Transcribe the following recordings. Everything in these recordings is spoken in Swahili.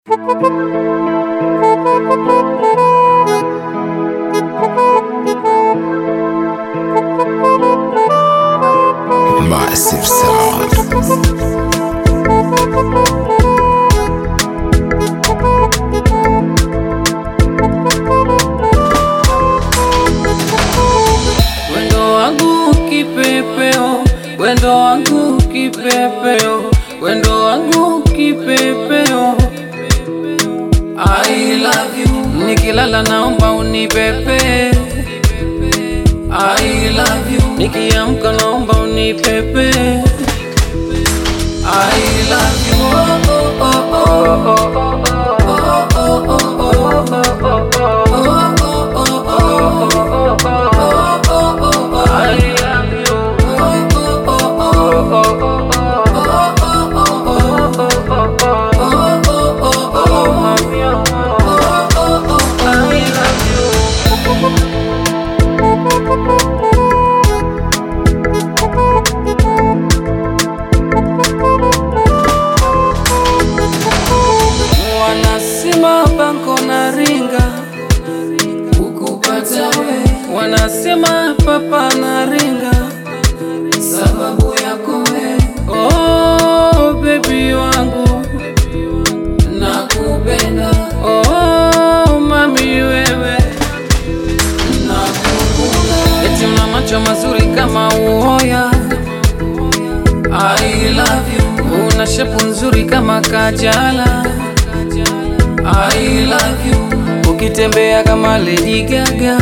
Massive sound. Wendo wangu kipepeo, wendo wangu kipepeo, wendo wangu kipepeo. I love you. Nikilala naomba unipepe. I love you. Nikiamka naomba unipepe. I love you. Oh, oh, oh, oh, oh, oh, oh, oh, oh, oh, oh, oh. Wanasema banko na ringa ukupata we, wanasema papa na ringa sababu yako we. Oh baby wangu nakupenda. Oh mami wewe nakukunda. Eti una macho mazuri kama uoya. I love you. Una shepu nzuri kama Kajala. I love you. Ukitembea kama Lady Gaga.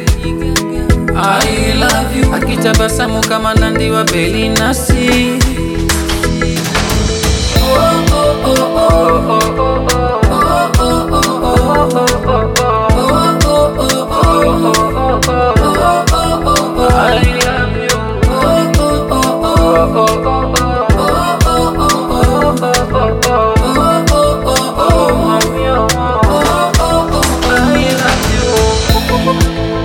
I love you. Akitabasamu kama Nandi wa Belinasi. I love you. I love you.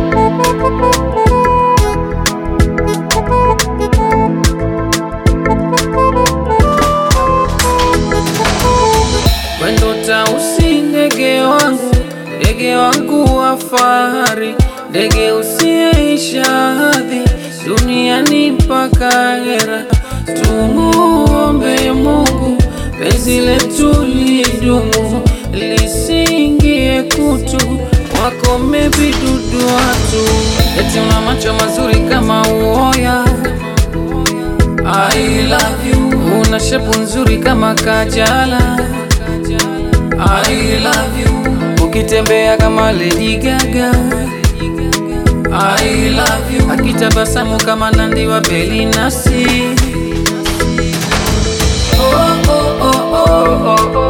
Wendo tausi ndege wangu, ndege wangu wa fahari, ndege usiyeisha hadhi duniani mpaka hera. Tumuombe Mungu penzi letu lidumu, lisingie kutu, wakome vidudu watu. Eti una macho mazuri kama uoya I love you. Una shepu nzuri kama Kajala. I love you. Ukitembea kama Lady Gaga. I love you. Akitabasamu kama Nandi wa Belinasi. Oh, oh, oh, oh, oh, oh.